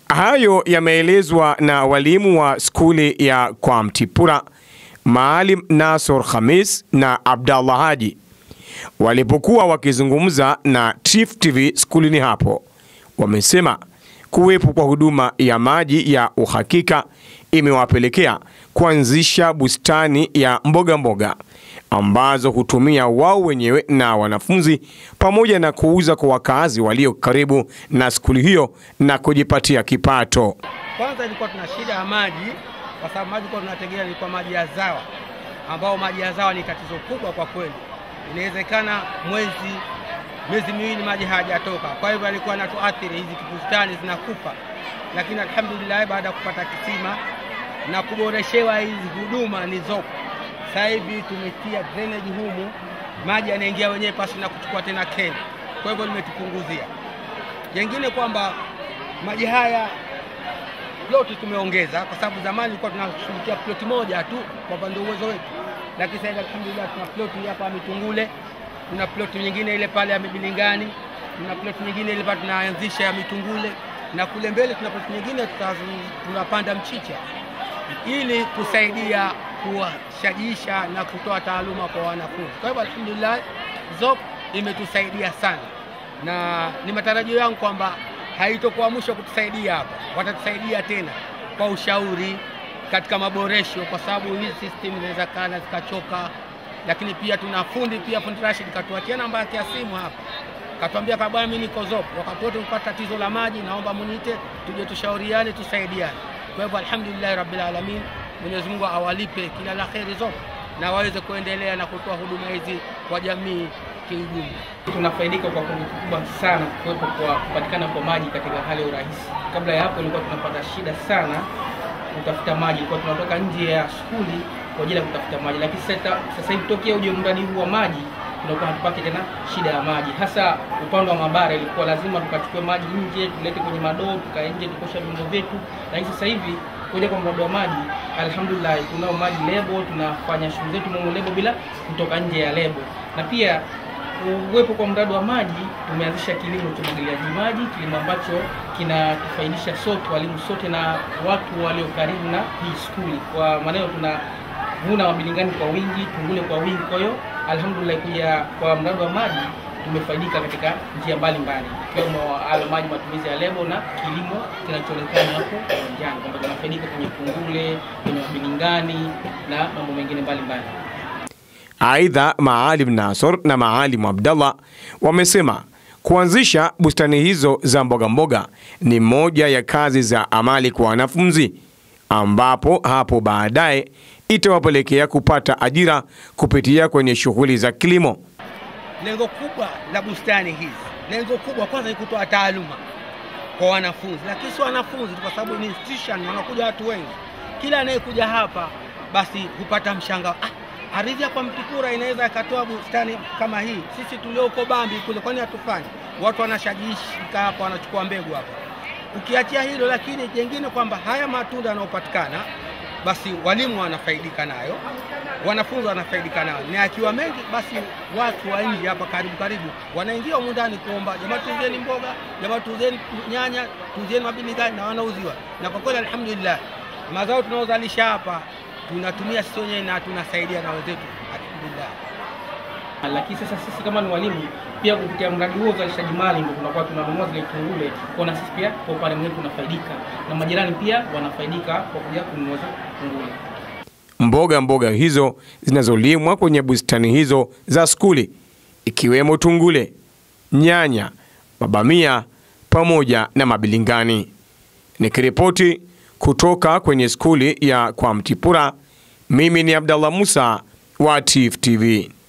Hayo yameelezwa na walimu wa skuli ya kwa Mtipura, Maalim Nasor Khamis na Abdallah Haji walipokuwa wakizungumza na Tifu TV skulini hapo. Wamesema kuwepo kwa huduma ya maji ya uhakika imewapelekea kuanzisha bustani ya mboga mboga ambazo hutumia wao wenyewe na wanafunzi pamoja na kuuza kwa wakazi walio karibu na skuli hiyo na kujipatia kipato. Kwanza ilikuwa tuna shida ya maji, kwa sababu maji kwa tunategemea ilikuwa maji ya zawa, ambao maji ya zawa ni tatizo kubwa kwa kweli. Inawezekana mwezi miezi miwili maji hayajatoka, kwa hivyo alikuwa anatuathiri, hizi bustani zinakufa. Lakini alhamdulillah, baada ya kupata kisima na kuboreshewa hizi huduma nilizopo sasa hivi, tumetia drainage humu, maji yanaingia wenyewe pasi na kuchukua tena keni, kwa hivyo limetupunguzia. Jengine kwamba maji haya ploti tumeongeza, kwa sababu zamani ilikuwa tunashughulikia ploti moja tu kwa upande uwezo wetu, lakini sasa hivi alhamdulillah tuna ploti hapa ya Mitungule, tuna ploti nyingine ile pale ya Mibilingani, tuna ploti nyingine ile pale tunaanzisha ya Mitungule, na kule mbele tuna ploti nyingine tutazu- tunapanda mchicha ili kusaidia kuwashajiisha na kutoa taaluma kwa wanafunzi. Kwa hivyo alhamdulillah, ZOP imetusaidia sana, na ni matarajio yangu kwamba haitokuwa mwisho kutusaidia hapa, watatusaidia tena kwa ushauri katika maboresho, kwa sababu hizi system zinaweza kana zikachoka. Lakini pia tuna fundi pia, fundi Rashid katuachia namba yake ya simu hapa, katuambia kwa bwana, mimi niko ZOP, wakati wote ukipata tatizo la maji, naomba muniite, tuje tushauriane, tusaidiane. Kwa hivyo alhamdulillah rabbil alamin, Mwenyezi Mungu awalipe kila la kheri ZOP na waweze kuendelea na kutoa huduma hizi kwa jamii kiujumla. tunafaidika kwa kiwango kikubwa sana kuwepo kwa kupatikana kwa maji katika hali ya urahisi. Kabla ya hapo ilikuwa tunapata shida sana kutafuta maji, ilikuwa tunatoka nje ya skuli kwa ajili ya kutafuta maji, lakini sasa sasa hivi tokea uje mradi huu wa maji tunakuwa hatupati tena shida ya maji, hasa upande wa mabara. Ilikuwa lazima tukachukue maji nje tulete kwenye madoo, tukae nje tukosha vyombo vyetu, lakini sasa hivi kuja kwa mradi wa maji, alhamdulillah, tunao maji lebo, tunafanya shughuli zetu mumo lebo bila kutoka nje ya lebo, na pia uwepo kwa mradi wa maji tumeanzisha kilimo cha umwagiliaji maji, kilimo ambacho kinatufaidisha sote, walimu sote na watu walio karibu na hii skuli. Kwa maneno tunavuna mabilingani kwa wingi, tungule kwa wingi. Kwa hiyo alhamdulillah, kuja kwa mradi wa maji tumefaidika katika njia mbalimbali, ikiwemo hayo maji, matumizi ya lebo na kilimo kinachoonekana hapo uwanjani, kwamba tunafaidika kwenye tungule, kwenye mabilingani na mambo mengine mbalimbali. Aidha, Maalim Nasor na Maalim Abdallah wamesema kuanzisha bustani hizo za mboga mboga ni moja ya kazi za amali kwa wanafunzi, ambapo hapo baadaye itawapelekea kupata ajira kupitia kwenye shughuli za kilimo. Lengo kubwa la bustani hizi, lengo kubwa kwanza ni kutoa taaluma kwa wanafunzi, lakini si wanafunzi tu, kwa sababu ni institution, wanakuja watu wengi. Kila anayekuja hapa basi hupata mshangao, ah, ardhi hapa Mtikura inaweza ikatoa bustani kama hii. Sisi tulioko Bambi kule, kwani hatufanyi? Watu wanashajishika hapa, wanachukua mbegu hapa. Ukiachia hilo, lakini jengine kwamba haya matunda yanayopatikana basi walimu wanafaidika nayo, wanafunzi wanafaidika nayo, na akiwa mengi basi watu wa nje hapa karibu karibu wanaingia humu ndani kuomba, jamaa tuuzeni mboga, jamaa tuuzeni nyanya, tuuzeni mabilingani, na wanauziwa. Na kwa kweli alhamdulillah, mazao tunaozalisha hapa tunatumia sisi wenyewe na tunasaidia na wenzetu, alhamdulillah. lakini sasa sisi kama ni walimu pia kupitia mradi huo uzalishaji mali ndio tunakuwa tunanunua zile tungule, kwa na sisi pia kwa upande mwingine tunafaidika na majirani pia wanafaidika kwa kuja kununua zile tungule. Mboga mboga hizo zinazolimwa kwenye bustani hizo za skuli ikiwemo tungule, nyanya, mabamia pamoja na mabilingani. Nikiripoti kutoka kwenye skuli ya kwa Mtipura, mimi ni Abdallah Musa wa TIFF TV.